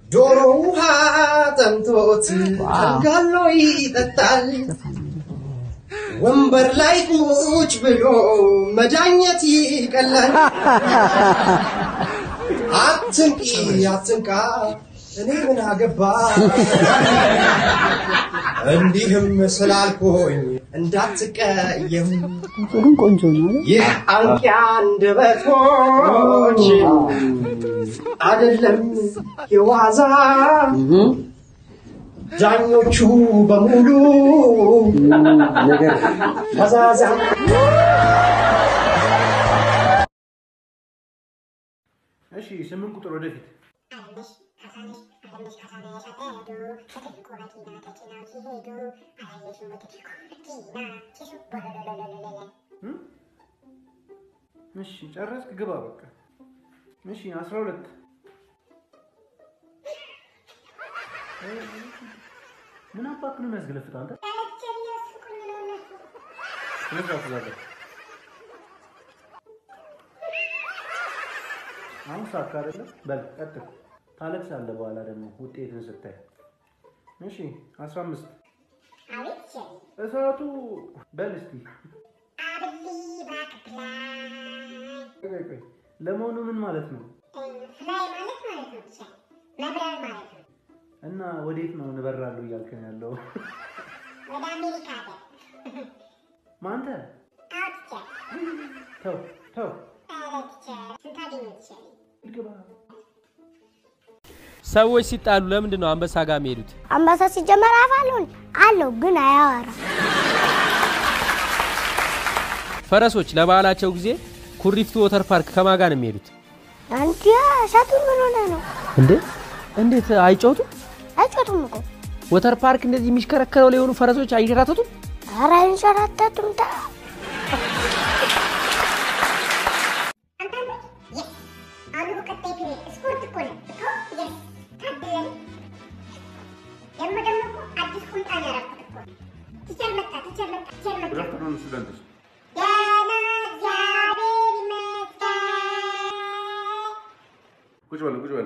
ዶሮ ውሃ ጠምቶት ተንጋሎ ይጠጣል። ወንበር ላይ ቁጭ ብሎ መዳኘት ይቀላል። አትንቂ አትንቃ እኔ ምን አገባ እንዲህም ስላልኩኝ እንዳትቀየም ግን ቆንጆ ነው። ይህ አንቂ አንደበቶች አይደለም የዋዛ ዳኞቹ በሙሉ ፈዛዛ እሺ ስምንት ቁጥር ወደፊት እሺ ጨረስክ? ግባ በቃ። እሺ አስራ ሁለት ምን አባክ ነው የሚያስገለፍጥ አንተ? ስለዛ ትዛለ አሁን ሳካ አይደለም። በል ቀጥል። ታለቅሳለህ በኋላ ደግሞ ውጤትን ስታይ። እሺ አስራ አምስት እሳቱ በል እስቲ ቆይ ቆይ፣ ለመሆኑ ምን ማለት ነው? እና ወዴት ነው እንበራለሁ እያልክ ነው ያለው? ማንተ ተው ተው ግባ። ሰዎች ሲጣሉ ለምንድን ነው አንበሳ ጋር የሚሄዱት? አንበሳ ሲጀመር አፍ አለው እንዴ? አለው ግን አያወራም። ፈረሶች ለበዓላቸው ጊዜ ኩሪፍቱ ወተር ፓርክ ከማን ጋር ነው የሚሄዱት? አንቺ እሳቱን ምን ሆነ ነው? እንዴ እንዴት አይጫወቱም? አይጮቱም እኮ ወተር ፓርክ እንደዚህ የሚሽከረከረው ላይ የሆኑ ፈረሶች አይንሸራተቱም? ኧረ አይንሸራተቱም። ታ Good afternoon, students. ቁጭ በሉ ቁጭ በሉ።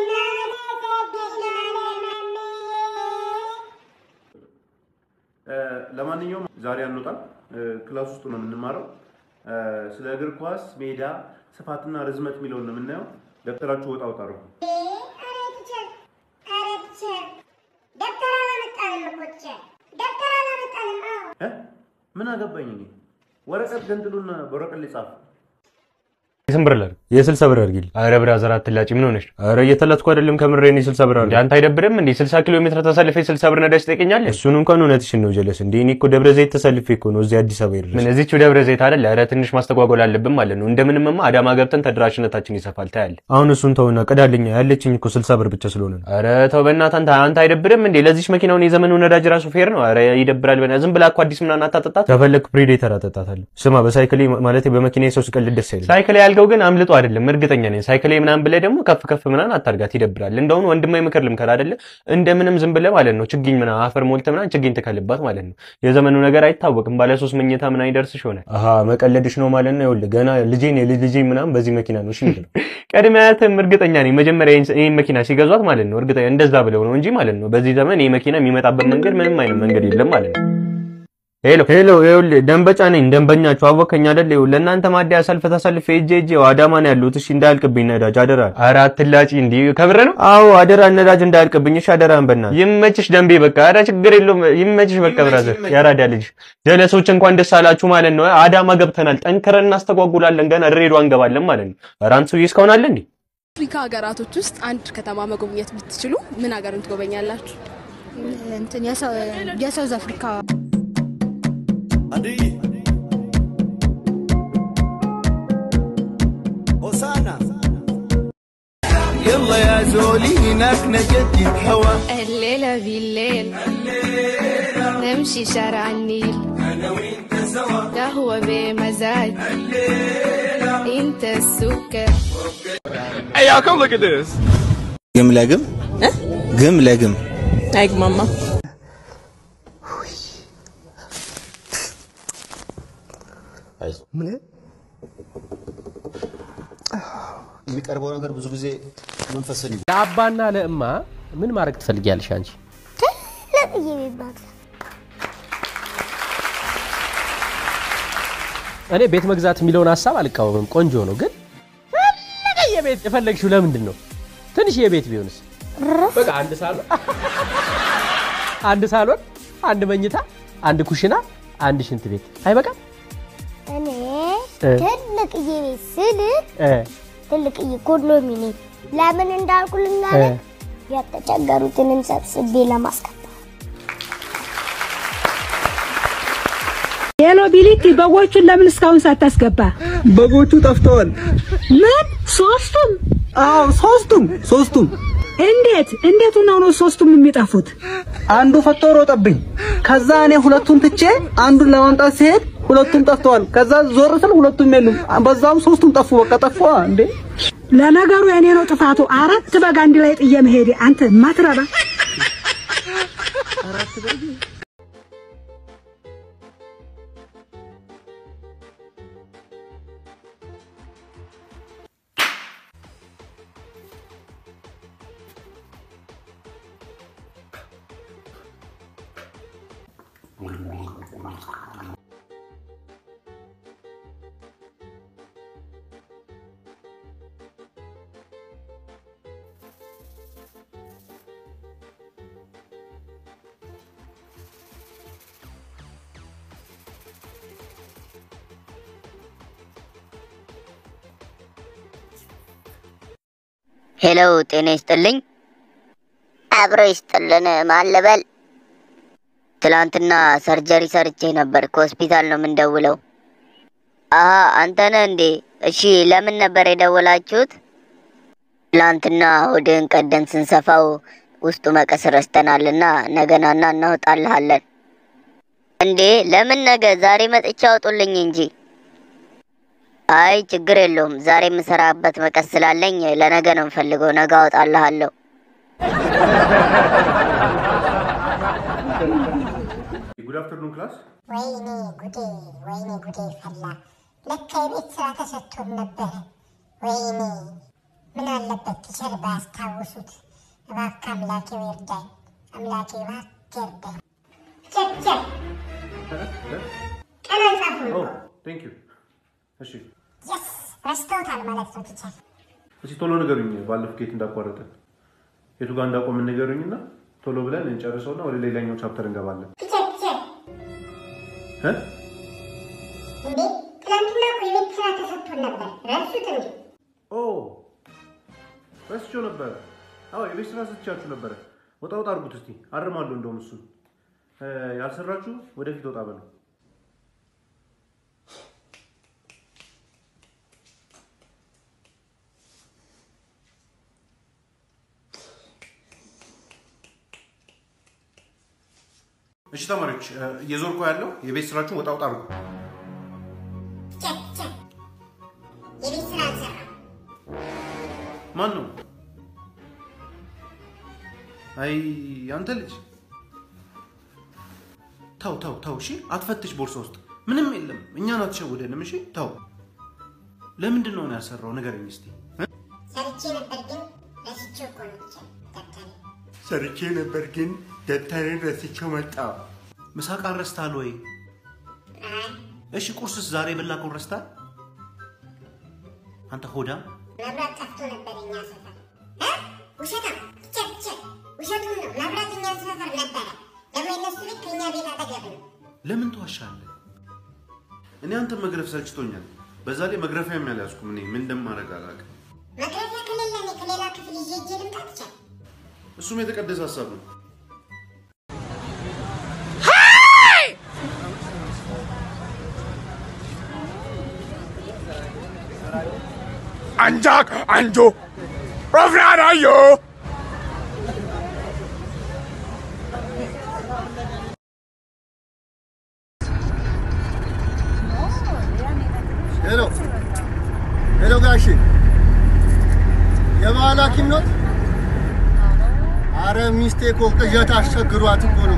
እ፣ ለማንኛውም ዛሬ አንወጣም፣ እ፣ ክላስ ውስጥ ነው የምንማረው። እ፣ ስለ እግር ኳስ ሜዳ ስፋትና ርዝመት የሚለውን ነው የምናየው። ደብተራችሁ ወጣ ወጣ አድርጉ። እ? ምን አገባኝ እኔ። ወረቀት ገንጥሉና በወረቀት ላይ ጻፉ። ስንት ብር ላድርግ? የስልሳ ብር አድርጊልኝ። ኧረ ብራዘር አትላጭ፣ ምን ሆነሽ? ኧረ እየተላጥኩ አይደለም ከምሬ እኔ ስልሳ ብር አድርጊ። አንተ አይደብርም እንዴ? ስልሳ ኪሎ ሜትር ተሰልፌ ስልሳ ብር ነዳጅ ትጠይቀኛለህ? እሱን እንኳን እውነትሽን ነው ጀለስ። እንዴ እኔ እኮ ደብረ ዘይት ተሰልፌ እኮ ነው እዚህ አዲስ አበባ የደረስኩት። ምን እዚህችው ደብረ ዘይት አይደል? ኧረ ትንሽ ማስተጓጎል አለብን ማለት ነው። እንደምንምማ አዳማ ገብተን ተደራሽነታችን ይሰፋል ታያለህ። አሁን እሱን ተውና ቅዳልኛ፣ ያለችኝ እኮ ስልሳ ብር ብቻ ስለሆነ ነው። ኧረ ተው በእናትህ አንተ አንተ አይደብርም እንዴ? ለዚች መኪናውን የዘመኑ ነዳጅ ራሱ ፌር ነው። ኧረ ይደብራል። በእናትህ ዝም ብላ እኮ አዲስ ምናምን አታጠጣት። ከፈለክ ፕሪዴተር አጠጣታለሁ። ስማ በሳይክሌ ማለት በመኪና ሰው ስቀልድ ደስ አይልም። ሳይክሌ ያልከው ግን አምልጦ አይደለም እርግጠኛ ነኝ። ሳይክሌ ምናምን ብለህ ደግሞ ከፍ ከፍ ምናምን አታርጋት፣ ይደብራል። እንደውም ወንድማዊ ምክር ልምከር አይደለ? እንደምንም ዝም ብለህ ማለት ነው ችግኝ ምናምን አፈር ሞልተህ ምናምን ችግኝ ትከልባት ማለት ነው። የዘመኑ ነገር አይታወቅም። ባለ ሶስት መኝታ ምናምን ይደርስሽ ይሆናል። አሀ መቀለድሽ ነው ማለት ነው። ይኸውልህ ገና ልጄን የልጅ ልጄ ምናምን በዚህ መኪና ነው እሺ የሚለው ቀድሜ አያትም እርግጠኛ ነኝ መጀመሪያ ይህን መኪና ሲገዟት ማለት ነው እርግጠኛ እንደዛ ብለው ነው እንጂ ማለት ነው በዚህ ዘመን ይህ መኪና የሚመጣበት መንገድ ምንም አይነት መንገድ የለም ማለት ነው። ሄሎ ሄሎ፣ ይኸውልህ ደንበጫ ነኝ ደንበኛችሁ አወከኝ አይደል? ይኸውልህ ለእናንተ ማደያ ሰልፍ ተሰልፌ ሄጄ ሄጄ አዳማ ነው ያለሁት። እሺ እንዳያልቅብኝ ነዳጅ አደራ። ኧረ አትላጪ እንዲህ ከብረ ነው። አዎ አደራ ነዳጅ እንዳያልቅብኝ እሺ፣ አደራህን በእናትህ ይመችሽ ደንቤ። በቃ ኧረ ችግር የለውም ይመችሽ። በቃ ብራዘር ያራዳ ልጅ ጀለሶች እንኳን ደስ አላችሁ ማለት ነው። አዳማ ገብተናል፣ ጠንክረን እናስተጓጉላለን። ገና ድሬዳዋ እንገባለን ማለት ነው። ኧረ አንተ ሰውዬ እስካሁን አለ እንዴ? አፍሪካ ሀገራቶች ውስጥ አንድ ከተማ መጎብኘት ብትችሉ ምን ሀገርን ትጎበኛላችሁ? እንትን የሳውዝ አፍሪካ يلا يا زولي هناك نجدد هوا الليلة بالليل نمشي شارع النيل قهوة بمزاج انت السكر Hey y'all come look at this ግም ለግም ግም ለግም አይግማማ ምን የሚቀርበው ነገር ብዙ ጊዜ መንፈስን ለአባና ለእማ ምን ማድረግ ትፈልጊያለሽ አንቺ? ትልቅዬ ቤት መግዛት እኔ ቤት መግዛት የሚለውን ሀሳብ አልቃወምም፣ ቆንጆ ነው። ግን ትልቅዬ ቤት የፈለግሽው ለምንድን ነው? ትንሽ የቤት ቢሆንስ? በቃ አንድ ሳሎን አንድ ሳሎን፣ አንድ መኝታ፣ አንድ ኩሽና፣ አንድ ሽንት ቤት አይበቃም? እኔ እ። ትልቅዬ ቤት ስል እ ትልቅዬ ኮንዶሚኒየም ለምን እንዳልኩ ልንገርህ፣ የተቸገሩትንም ሰብስቤ ለማስገባት ሄሎ ቢሊቲ፣ በጎቹን ለምን እስካሁን ሳታስገባ? በጎቹ ጠፍተዋል። ምን? ሶስቱም? አዎ ሶስቱም ሶስቱም። እንዴት እንዴት ነው ነው ሶስቱም የሚጠፉት? አንዱ ፈቶ ሮጠብኝ። ከዛ እኔ ሁለቱን ትቼ አንዱን ለማምጣት ሲሄድ ሁለቱም ጠፍተዋል። ከዛ ዞር ስል ሁለቱም የሉም። በዛውም ሶስቱም ጠፉ። በቃ ጠፉ እንዴ። ለነገሩ የኔ ነው ጥፋቱ። አራት በግ አንድ ላይ ጥዬ መሄዴ። አንተ ማትረባ ሄሎ ጤና ይስጥልኝ። አብሮ ይስጥልን። ማን ልበል? ትላንትና ሰርጀሪ ሰርቼ ነበር። ከሆስፒታል ነው የምንደውለው። አሀ አንተ ነህ እንዴ? እሺ ለምን ነበር የደወላችሁት? ትላንትና ሆድህን ቀደን ስንሰፋው ውስጡ መቀስ ረስተናልና ነገናና እናወጣልሃለን። እንዴ ለምን ነገ? ዛሬ መጥቻ አውጡልኝ እንጂ። አይ ችግር የለውም። ዛሬ የምሰራበት መቀስ ስላለኝ ለነገ ነው የምፈልገው። ነገ አወጣልሃለሁ። ጉድ አፍተርኑን ክላስ። ወይኔ ጉዴ፣ ወይኔ ጉዴ ፈላ። ለካ የቤት ስራ ተሰጥቶን ነበረ። ወይኔ ምን አለበት ቲቸር ባያስታውሱት። እባክህ አምላኬ ይርዳኝ፣ አምላኬ እባክህ ይርዳኝ። ቲቸር ቲቸር ቀን አልጻፉም ኦ እኮ። ቴንክ ዩ። እሺ የስ ረስተውታል ማለት ነው ቲቸር። እስኪ ቶሎ ንገሩኝ፣ ባለፈው ኬት እንዳቋረጠ የቱ ጋር እንዳቆምን ንገሩኝና ቶሎ ብለን እንጨርሰውና ወደ ሌላኛው ቻፕተር እንገባለን። ቲቸር ቲቸር እ? እንዴ ትናንትና እኮ የቤት ስራ ተሰጥቶን ነበር። ረሱት እንዴ? ኦ ረስቼው ነበረ። አዎ የቤት ስራ ስትቻችሁ ነበረ። ወጣ ወጣ አድርጉት እስቲ አርማለሁ። እንደውም እሱን እ፣ ያልሰራችሁ ወደፊት ወጣ በሉ። እሺ ተማሪዎች እ፣ እየዞርኩ ያለው የቤት ስራችሁን ወጣ ወጣ አድርጉ። ቲቸር ቲቸር የቤት ስራ አልሰራም። ማን ነው? አይ አንተ ልጅ ተው ተው ተው። እሺ አትፈትሽ ቦርሳ ውስጥ ምንም የለም። እኛን አትሸውደንም። እሺ ተው። ለምንድን ነው ነው ያልሰራው? ንገረኝ እስቲ እ? ሰርቼ ነበር ግን ረስቼው እኮ ነው ቲቸር ደብተሬ። ሰርቼ ነበር ግን ደብተሬን ረስቼው መጣ። ምሳቃን ረስታል ወይ? አይ እሺ ቁርስስ ዛሬ የበላከውን ረስታል? አንተ ሆዳም መብራት ጠፍቶ ነበር እኛ ሰፈር። እ? ውሸታም ቲቸር ቲቸር ውሸቱን ነው። መብራት እኛ ሰፈር ነበረ። ደግሞ የነሱ ቤት ከእኛ ቤት አጠገብ ነው። ለምን ትዋሻለህ? እኔ አንተን መግረፍ ሰልችቶኛል። በዛ ላይ መግረፊያም ያልያዝኩም እኔ ምን እንደማደርግ አላውቅም። መግረፊያ ከሌለ እኔ ከሌላ ክፍል ይዤ ሄጄ ልምጣ ቲቸር። እሱም የተቀደሰ ሀሳብ ነው። Anjak anjo. Rafrana yo. ሄሎ ሄሎ፣ ጋሼ የባህል ሐኪም ኖት? አረ ሚስቴ እኮ ቅዠት አስቸግሯት እኮ ነው።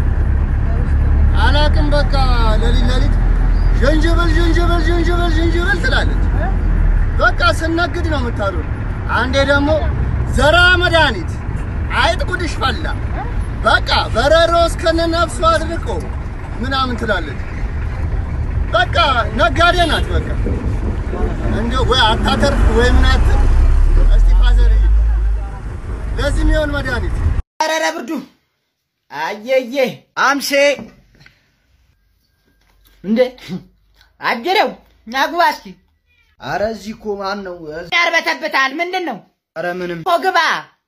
አላቅም በቃ ሌሊት ሌሊት ዥንጅብል ዥንጅብል ዥንጅብል ዥንጅብል ትላለች። በቃ ስነግድ ነው የምታድረው። አንዴ ደግሞ ዘራ መድኃኒት፣ አይጥ ጉድሽ ፈላ። በቃ በረሮ እስከነ ነፍሱ አድርቆ ምናምን ትላለች። በቃ ነጋዴ ናት። በቃ እንደው ወይ አታተርፍ ወይ ምን አትል። እስቲ ፋዘር ለዚህ የሚሆን መድኃኒት አረረ ብርዱ አየዬ አምሴ እንዴ አጀሬው ናግባ እስኪ። አረ እዚህ እኮ ማን ነው? ያርበተብታል። ምንድን ነው? አረ ምንም እኮ ግባ።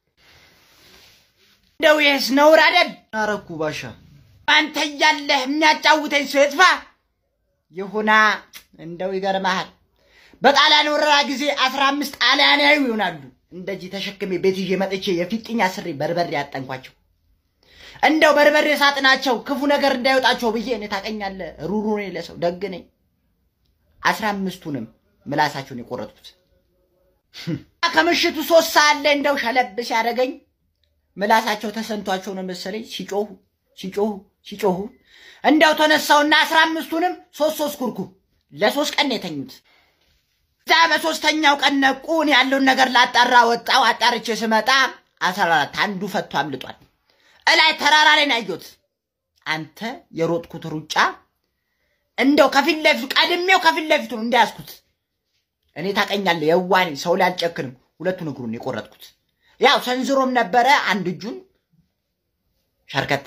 እንደው ይህስ ነውር አይደል? አረኩ ባሻ። አንተ እያለህ የሚያጫውተኝ ሰው ይጥፋ። ይሁና እንደው ይገርመሃል። በጣሊያን ወረራ ጊዜ አስራ አምስት ጣሊያናዊ ይሆናሉ እንደዚህ ተሸክሜ ቤት ይዤ መጥቼ የፊጥኝ አስሬ በርበሬ ያጠንኳቸው። እንደው በርበሬ ሳጥናቸው ክፉ ነገር እንዳይወጣቸው ብዬ እኔ ታቀኛለህ፣ ሩሩ ነኝ ለሰው ደግ ነኝ። አስራ አምስቱንም ምላሳቸውን የቆረጥኩት ከምሽቱ ሶስት ሰዓት ላይ እንደው ሸለብ ሲያደርገኝ ምላሳቸው ተሰንቷቸው ነው መሰለኝ ሲጮሁ ሲጮሁ ሲጮሁ እንደው ተነሳውና አስራ አምስቱንም ሶስት ሶስት ኩርኩ ለሶስት ቀን ነው የተኙት። እዛ በሶስተኛው ቀን ነቁ። እኔ ያለውን ነገር ላጣራ ወጣው። አጣርቼ ስመጣ አስራ አራት አንዱ ፈቶ አምልጧል። እላይ ተራራ ላይ ነው ያየሁት። አንተ የሮጥኩት ሩጫ እንደው ከፊት ለፊቱ ቀድሜው ከፊት ለፊቱ ነው እንዳያዝኩት። እኔ ታቀኛለህ፣ የዋኔ ሰው ላይ አልጨክንም። ሁለቱን እግሩን የቆረጥኩት ያው ሰንዝሮም ነበረ። አንድ እጁን ሸርከት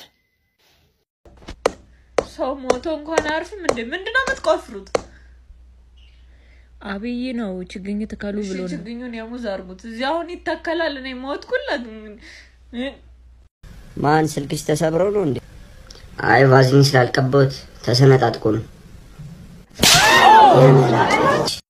ሰው ሞቶ እንኳን አያርፍም እንዴ? ምንድን ነው የምትቆፍሩት? አብይ ነው ችግኝ ትከሉ እሺ ብሎ ነው። ችግኙን የሙዝ አርጉት። እዚህ አሁን ይተከላል። እኔ ሞትኩለት። ማን ስልክሽ ተሰብሮ ነው እንዴ? አይ ቫዝሊን ስላልቀባሁት ተሰነጣጥቆ ነው። የመላጦች